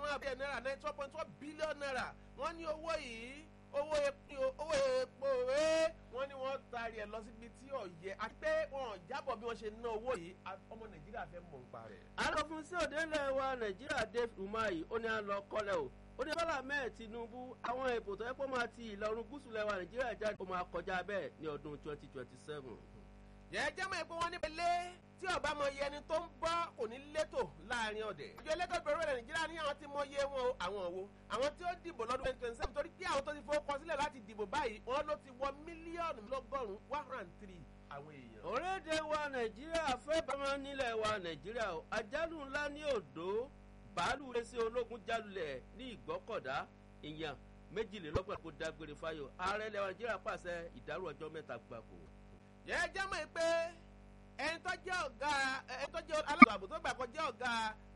márùn bílíọ̀nù náírà ninety one point one billion naira wọ́n ní owó yìí owó epo owó epo rẹ̀ wọ́n ní wọ́n taari ẹ̀ lọ síbi tí ò yẹ àti pé wọ́n jábọ̀ bí wọ́n ṣe ná owó yìí ọmọ nàìjíríà fẹ́ mọ̀ nípa rẹ̀. alọ́fun sí òde ńlẹ̀ wa nàìjíríà dave umahi ó ní à ń lọ kọ́lẹ̀ o ó ní bọ́lá mẹ́ẹ̀ tinubu àwọn èbò tó yẹ kó máa ti ìlọrin gúúsù lẹ́wà nàìjíríà jáde ó máa kọjá bẹ́ẹ̀ ní ọdún twenty twenty seven. jẹ́jẹ́ mọ̀ pé wọ́n ní pẹ̀lẹ́ tí ọba mọ iye ẹni tó ń bọ́ kò ní létò láàrin ọ̀dẹ̀. ìjọ ẹlẹ́gbẹ́ bẹ̀rẹ̀ rẹ̀ nàìjíríà ní àwọn tí mọ iye wọn o àwọn wo àwọn tí ó dìbò lọ́dún twenty twenty seven torí pé àwọn tó ti fowó kọ sílẹ̀ láti dìbò báyìí wọn ló ti wọ mílíọ̀nù lọ́gọ́rùn-ún one hundred and three àwọn èèyàn. orílẹ̀-èdè wa nàìjíríà fẹ́ bámọ́ nílẹ̀ wa nàìjíríà o àjálù ńlá ní òdò bàálù ẹsẹ̀ ológun jálulẹ̀ ní ìgbọ́kọ̀dá ìyàn méjìlélọ́gbọ̀n kó dágbére fáyọ̀ ààrẹ ilẹ̀ wa nàìjíríà pàṣẹ ìdárò ọjọ́ mẹ́ta gbàgbó. jẹ́jẹ́ mọ̀ pé ẹni tó jẹ́ ọ̀gá ẹni tó jẹ́ alákòóso ààbò tó gbà kọ́ jẹ́ ọ̀gá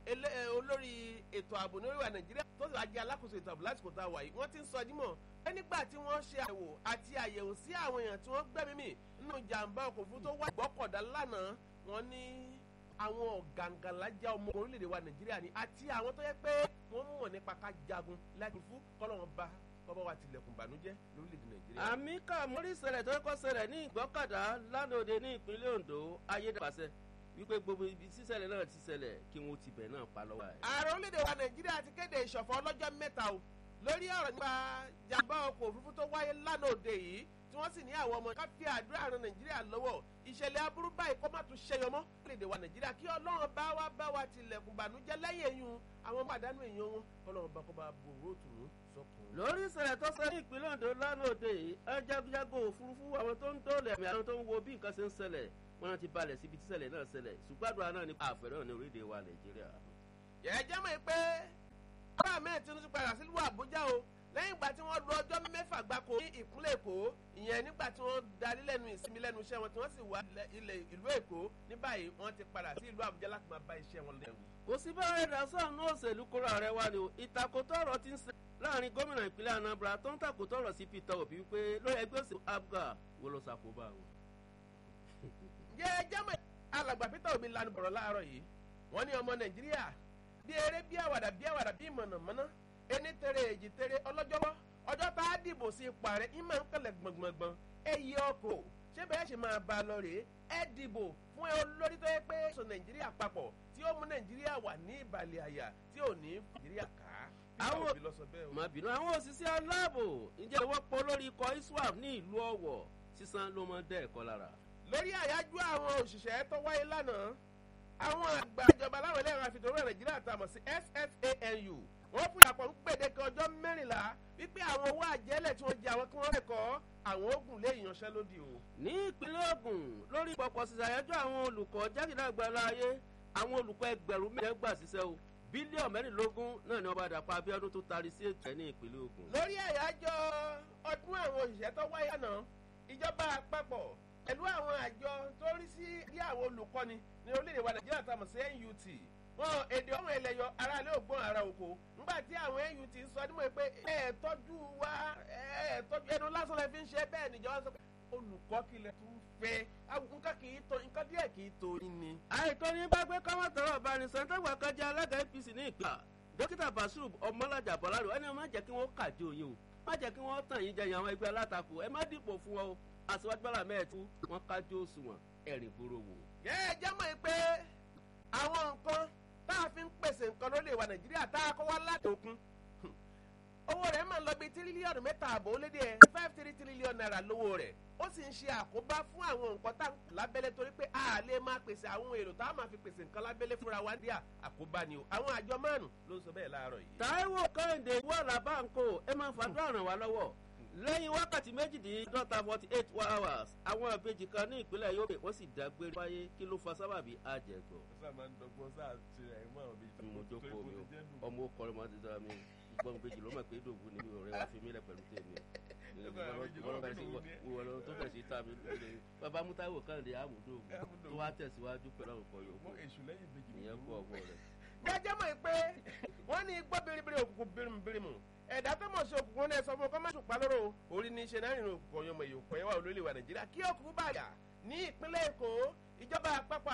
olórí ètò ààbò ní orílẹ̀ nàìjíríà tó sì wá jẹ́ alákòóso ètò ààbò lásìkò tá a wà yìí wọ́n ti ń sọ dímọ̀ pé nígbà tí wọ́n ṣe àyẹ̀wò àti àyẹ̀wò sí àwọn èèyàn tí wọ́n gbẹ́mí mì nínú jàǹbá ọkọ̀ òfurufú tó wá ìgbọ́kọ̀dá lánàá wọ́n ní àwọn ọ̀gàǹgàlájà ọmọ orílẹ̀-èdè wa nàìjíríà ni àti àwọn tó yẹ pé wọ́n mọ̀ nípa ká jagun láti fún kọ́lọ́wọ́n bá kọ́bọ̀ wa tilẹ̀kùn bànújẹ́ lórílẹ̀‐èdè nàìjíríà. àmì ká mórí ìṣẹ̀lẹ̀ tó kọ́ ṣẹlẹ̀ ní ìgbọ́kàdá lánàá òde ní ìpínlẹ̀ ondo ayédàpàṣẹ wípé gbogbo ibi sísẹ̀lẹ̀ náà ti ṣẹlẹ̀ kí wọ́n ti bẹ̀ náà pa lọ́wọ́ ẹ̀. ààrẹ orílẹ̀‐èdè wa nàìjíríà ti kéde ìṣọ̀fọ̀ ọlọ́jọ́ mẹ́ta o lórí ọ̀rọ̀ nípa jàmbá ọkọ̀ òfurufú tó wáyé lánàá òde yìí tí wọ́n sì ní àwọn ọmọ ká fi àdúrà ran nàìjíríà lọ́wọ́ ìṣẹ̀lẹ̀ aburú báyìí kó má tún ṣẹyọ mọ́ orílẹ̀-èdè wa nàìjíríà kí ọlọ́run bá wa bá wa tilẹ̀kùn bànújẹ́ lẹ́yìn eyín àwọn pàdánù èèyàn wọn kọ́lọ́run bá kó bá bòrò tùnú sọ́kùn. lórí ìṣẹ̀lẹ̀ tó ṣe ní ìpínlẹ̀ ondo lánàá òde yìí ẹ jagunjagun òfurufú àwọn tó ń dóòlù ẹ̀mí àwọn tó ń wo bí nǹkan ṣe ń ṣẹlẹ̀ wọn ti balẹ̀ síbi tí ṣẹlẹ̀ náà ṣẹlẹ̀ ṣùgbọ́n àdúrà náà ní àfẹ́rẹ́ ní orílẹ̀-èdè wa nàìjíríà. yẹ̀ẹ́jẹ́ mọ̀ pé bá mẹ́ẹ̀ tinubu padà sílùú àbújá o lẹ́yìn ìgbà tí wọ́n lu ọjọ́ mẹ́fà gbáko ní ìpínlẹ̀ èkó ìyẹn nígbà tí wọ́n darí lẹ́nu ìsinmi lẹ́nu iṣẹ́ wọn tí wọ́n sì wá ilẹ̀ ìlú èkó ní báyìí wọ́n ti padà sí ìlú àbújá láti máa bá iṣẹ́ wọn lẹ́wù. kò sí bá ẹ̀dá sọ̀nù òṣèlú kóra rẹ̀ wá ni o ìtakòtò ọ̀rọ̀ ti ń ṣe láàrin gómìnà ìpínlẹ̀ anambra tó ń takòtò ọ̀rọ̀ sí peter obi wípé lórí ẹgbẹ́ òsèlú abga wo ló ṣàkóbá wọn. jẹ́ jẹ́mọ̀ alàgbà peter obi lanu bọ̀rọ̀ láàárọ̀ yìí wọ́n ní ọmọ nàìjíríà bí eré bí àwàdà bí àwàdà bí mọ̀nàmọ́ná ẹni tẹ̀rẹ̀ èjì tẹ̀rẹ̀ ọlọ́jọ́wọ́ ọjọ́ tá a dìbò sí ipò ààrẹ ìmọ̀ ń kẹlẹ̀ gbọ̀ngbọ̀ngbọ̀n ẹ yí ọkọ̀ ṣé bẹ́ẹ̀ ṣe máa bá a lọ rèé ẹ dìbò fún olórí tó yẹ pé sọ nàìjíríà papọ̀ tí ó mú nàìjíríà wà ní ìbàlẹ̀ àyà tí ò ní nàìjíríà ká. àwọn má bínú àwọn òṣìṣẹ́ aláàbò ǹjẹ́ ìwọ́ pọ̀ lórí ikọ̀ iswap ní ìlú ọ̀wọ̀ sísan ló máa ń dẹ́ ẹ̀kọ́ lára. lórí àyájọ́ àwọn òṣìṣẹ́ tó wáyé lánàá àwọn àgbà ìjọba láwọn ẹlẹ́rìn àfitòrò nàìjíríà tàmọ̀ sí ssanu wọ́n fún ìyàpọ̀ ń gbèdéke ọjọ́ mẹ́rìnlá wípé àwọn owó àjẹlẹ̀ tí wọ́n jẹ àwọn kí wọ́n rẹ̀kọ́ àwọn ogun lé ìyanṣẹ́lódì o. ní ìpínlẹ̀ ogun lórí pọ̀pọ̀ sísàyájọ́ àwọn olùkọ́ jákèjádò láàyè àwọn olùkọ́ ẹgbẹ̀rún mẹ́rin gbà síṣẹ́ o bílíọ̀nù mẹ́rìnlógún náà ni wọ́n bá dàpọ̀ abíọ́dún tó taari sí ètò ẹ̀ ní ìpínlẹ̀ ogun. lórí àyájọ́ ọdún àwọn òṣìṣẹ́ tó wáyé àná ìjọba àpapọ̀ pẹ̀lú àwọn àjọ tó rí sí bí àwọn olùkọ́ni ní orílẹ̀-èdè wa nàìjíríà tàmọ̀ sí nut wọn èdè ọmọ ẹlẹyọ aráàlú ògbọn ara oko ńgbà tí àwọn nut sọ nímọ̀ pé ẹ tọ́jú wa ẹ tọ́jú ẹnu lásán lẹ fi ń ṣe bẹ́ẹ̀ níjọba sọ pé olùkọ́ kìlẹ̀ tún fẹ́ nǹkan kì í tó nǹkan díẹ̀ kì í tó yín ni. àìtọ́ ní bá gbé káwọn tọrọ ọ̀bánisọ̀ tó wà kájà alága apc ní ìpà dókítà basiru ọmọlájà bọ́lárò ẹni má jẹ́ kí wọ́n kàjọ yín o má jẹ́ kí wọ́n tàn yín jẹyìn àwọn ẹgbẹ́ alátakò ẹ má dìbò fún wọn o àṣewájú bọ́lá mẹ́ẹ̀tú wọn kájọ òṣùwọ̀n ẹ̀rìn gbòòrò wò. yẹ ẹ jẹ́ mọ̀ pé àwọn nǹkan tá a fi ń pèsè nǹkan ló lè wà nàìjíríà tá a kọ́ wá láti òkun owó rẹ̀ máa ń lọ bí tírílíọ̀nù mẹ́ta àbọ̀ ó lé dé ẹ̀ five three trillion naira lówó rẹ̀ ó sì ń ṣe àkóbá fún àwọn nǹkan tá lábẹ́lẹ́ torí pé a lè máa pèsè àwọn èrò tá a máa fi pèsè nǹkan lábẹ́lẹ́ fúnra wa ní àkóbá ni o àwọn àjọ márùn ló ń sọ bẹ́ẹ̀ láàárọ̀ yìí. taiwo kẹ́hìndé wà lábàǹkó ẹ máa fàdúrà ràn wá lọ́wọ́ lẹ́yìn wákàtí méjìdínlọ́ta forty eight hours àwọn ìbejì kan ní ìpínlẹ̀ yobe wọ́n sì dágbére wáyé kí ló fa sábàbí àjẹgbọ́. sáà máa ń dọgbọ́n sáà ṣe àìmọ́ àwọn ìbejì. mo jókòó mi o ọmọ ọkọrin máa ti dára mi gbọ́n ìbejì ló mọ̀ pé dòwú ni ọ̀rẹ́ wa fi mí lẹ̀ pẹ̀lú tèmi wọ́n tó fẹ̀ sí ta mi lóde bàbá mútáwò kàǹdé àmúdò tó wá tẹ̀síwájú pẹ̀lú àwọn ọkọ̀ yòókù ìyẹn kú ọgbọ́n rẹ̀. jẹ́jẹ́ mọ̀ pé wọ́n ní gbọ́ biribiri òkùnkùn birimubirimu ẹ̀dá tó mọ̀ sí òkùnkùn náà sọ fún ọkọ má ṣùpá lóró orí ní í ṣe náà nínú òkùnkùn ọyọmọ èyí òkùnkùn yẹn wà olólè wa nàìjíríà kí òkùnkùn bàjá ní ìpínlẹ̀ èkó ìjọba àpapọ̀